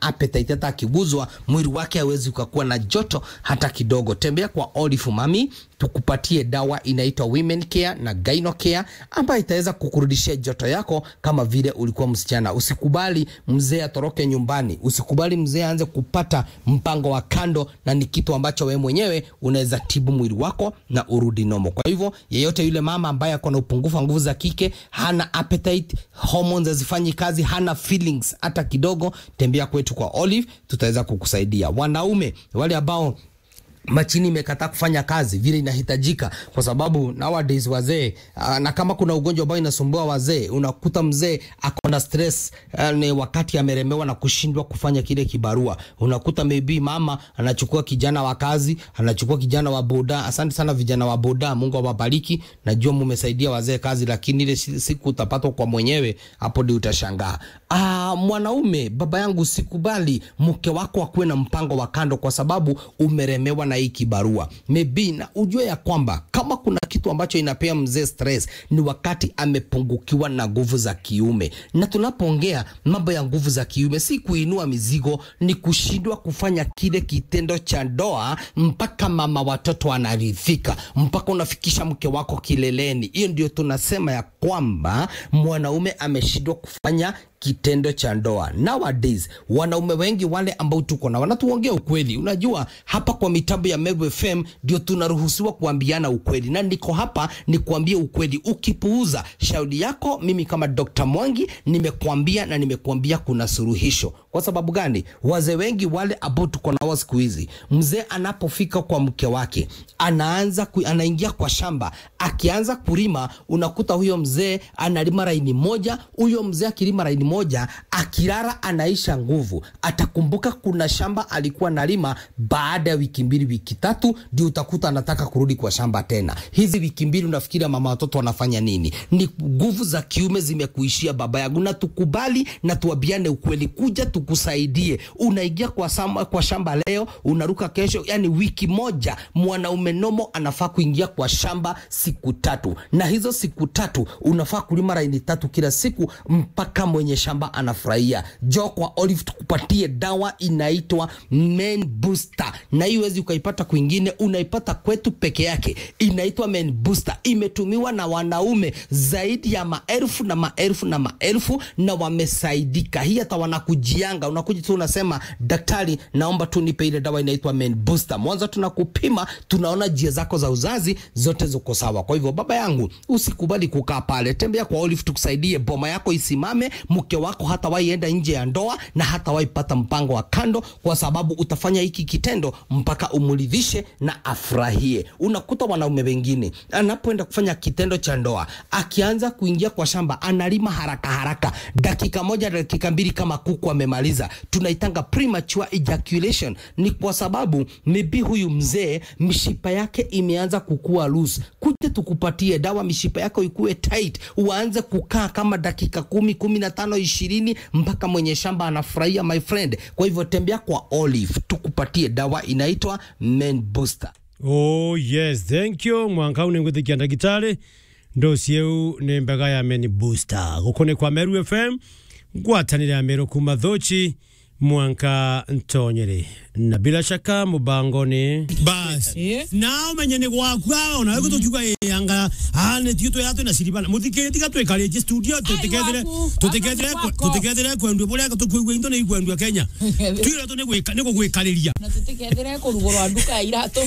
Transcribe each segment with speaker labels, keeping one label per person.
Speaker 1: appetite hata akiguzwa mwili wake hawezi ukakuwa na joto hata kidogo. Tembea kwa Olive Mami tukupatie dawa inaitwa Women Care na Gyno Care ambayo itaweza kukurudishia joto yako kama vile ulikuwa msichana. Usikubali mzee atoroke nyumbani, usikubali mzee aanze kupata mpango wa kando, na ni kitu ambacho wewe mwenyewe unaweza tibu mwili wako na urudi nomo. Kwa hivyo yeyote yule mama ambaye ako na upungufu wa nguvu za kike, hana appetite, hormones hazifanyi kazi, hana feelings hata kidogo, tembea kwetu kwa Olive, tutaweza kukusaidia. Wanaume wale ambao machini imekataa kufanya kazi vile inahitajika, kwa sababu nowadays wazee uh, na kama kuna ugonjwa ambao inasumbua wazee, unakuta mzee ako na stress uh, ni wakati ameremewa na kushindwa kufanya kile kibarua. Unakuta maybe mama anachukua kijana wa kazi, anachukua kijana wa boda. Asante sana vijana wa boda, Mungu awabariki. Najua mumesaidia wazee kazi, lakini ile siku utapatwa kwa mwenyewe, hapo ndio utashangaa. Ah, mwanaume, baba yangu, sikubali mke wako akuwe na mpango wa kando, kwa sababu umeremewa na hii kibarua maybe, na ujue ya kwamba kama kuna kitu ambacho inapea mzee stress ni wakati amepungukiwa na nguvu za kiume. Na tunapoongea mambo ya nguvu za kiume, si kuinua mizigo, ni kushindwa kufanya kile kitendo cha ndoa mpaka mama watoto anaridhika, mpaka unafikisha mke wako kileleni. Hiyo ndio tunasema ya kwamba mwanaume ameshindwa kufanya kitendo cha ndoa. Nowadays wanaume wengi wale ambao tuko na wanatuongea ukweli. Unajua, hapa kwa mitambo ya Meru FM ndio tunaruhusiwa kuambiana ukweli, na niko hapa ni kuambia ukweli. Ukipuuza shauri yako, mimi kama Dr. Mwangi nimekuambia na nimekuambia kuna suluhisho. Kwa sababu gani? Wazee wengi wale ambao tuko nao siku hizi, mzee anapofika kwa mke wake anaanza ku, anaingia kwa shamba, akianza kulima, unakuta huyo mzee analima laini moja. Huyo mzee akilima laini moja, akilala anaisha nguvu. Atakumbuka kuna shamba alikuwa nalima, baada ya wiki mbili, wiki tatu, ndio utakuta anataka kurudi kwa shamba tena. Hizi wiki mbili unafikiria mama watoto wanafanya nini? Ni nguvu za kiume zimekuishia, baba yangu, na tukubali na tuambiane ukweli, kuja tukusaidie. Unaingia kwa, sama, kwa shamba leo, unaruka kesho, yani wiki moja. Mwanaume nomo anafaa kuingia kwa shamba siku tatu, na hizo siku tatu unafaa kulima laini tatu kila siku mpaka mwenye shamba anafurahia. Jo kwa Olive tukupatie dawa inaitwa Men Booster, na hii huwezi ukaipata kwingine, unaipata kwetu peke yake. Inaitwa Men Booster, imetumiwa na wanaume zaidi ya maelfu na maelfu na maelfu, na wamesaidika. Hii hata wanakujianga, unakuja tu unasema, daktari, naomba tu nipe ile dawa inaitwa Men Booster. Mwanzo tunakupima, tunaona njia zako za uzazi zote ziko sawa. Kwa hivyo baba yangu, usikubali kukaa pale, tembea kwa Olive tukusaidie, boma yako isimame, mke wako hata waienda nje ya ndoa na hata waipata mpango wa kando, kwa sababu utafanya hiki kitendo mpaka umridhishe na afurahie. Unakuta wanaume wengine anapoenda kufanya kitendo cha ndoa, akianza kuingia kwa shamba, analima haraka haraka, dakika moja dakika mbili, kama kuku amemaliza. Tunaitanga premature ejaculation. Ni kwa sababu maybe huyu mzee mishipa yake imeanza kukua loose. Kuja tukupatie dawa, mishipa yako ikue tight, uanze kukaa kama dakika kumi, kumi na tano, ishirini mpaka mwenye shamba anafurahia, my friend. Kwa hivyo tembea kwa Olive tukupatie dawa inaitwa Men Booster.
Speaker 2: Oh yes, thank you mwanka une ngwithikia ndagitari ndocieu ni mbega ya Men Booster gukone kwa Meru FM ngwatanire ya Meru kuma thochi mwanka ntonyere na bila shaka mubangoni basi na umenye ni gwakwa ona wego tukiuga yanga ane tito yato na siribana muthike tiga twekare je studio tutikethire tutikethire tutikethire kwendwe buria tukuigwe into ni kwendwe Kenya twira to ni gwika ni gwikariria
Speaker 3: na tutikethire kurugorwa nduka ya irato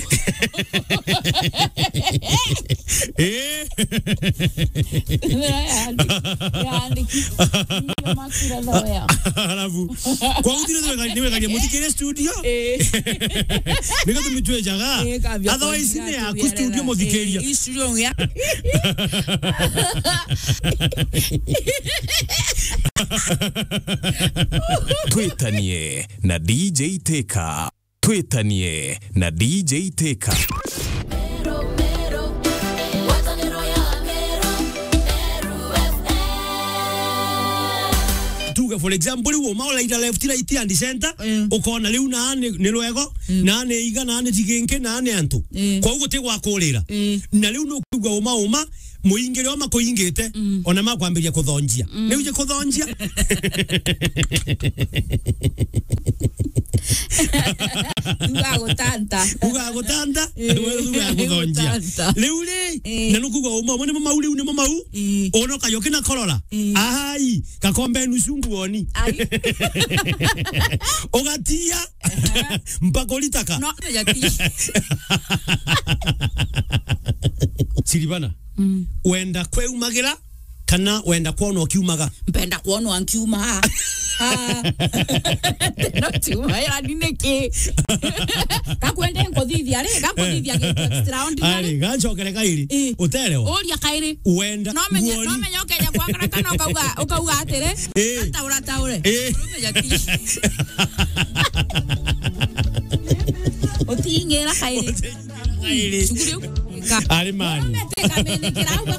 Speaker 2: eh alafu kwa utire twekare ni wekaria muthikire studio nika tumitwejaga otherwise ni yaku studio muthikiria
Speaker 4: twitanie na dj teka twitanie na dj teka
Speaker 2: tuge for example wo maola ida left right and center ukona riu na ni ni rwego na ni iga na ni tiginke na ni antu kwa ugo tigwa kurira na riu no kuga uma uma muingire o makuingite ona makwambiria kuthonjia riu je kuthonjia
Speaker 3: tugagutanta
Speaker 2: ugagutanta
Speaker 3: Eh,
Speaker 2: ugaguthanjia
Speaker 3: gutanta.
Speaker 2: riu ri
Speaker 3: Eh.
Speaker 2: na nukuga umo mo nimo mau riu nimo mau
Speaker 3: Eh.
Speaker 2: ono kayo kina korora
Speaker 3: Eh.
Speaker 2: ai gakombe nusu nguoni
Speaker 3: Ai.
Speaker 2: ugatia mpaka ulitaka
Speaker 3: no yati
Speaker 2: siribana wenda kweumagira kana wenda kwona ukiumaga
Speaker 3: mpenda kuonwa nkiuma no tiuma ya nini ki gakwende nkuthithia ri gakuthithia gitu extraordinary
Speaker 2: ari gacokere kairi
Speaker 3: Eh.
Speaker 2: uterewa
Speaker 3: uria kairi
Speaker 2: wenda
Speaker 3: no menye
Speaker 2: nguoni
Speaker 3: no menye ukenya kwakara kana ukauga ukauga atiri
Speaker 2: Eh.
Speaker 3: ataura taure
Speaker 2: Eh.
Speaker 3: urumenya ti utingira kairi
Speaker 2: kairi
Speaker 3: cuguri
Speaker 2: ari mani
Speaker 3: Mete kamenikira uga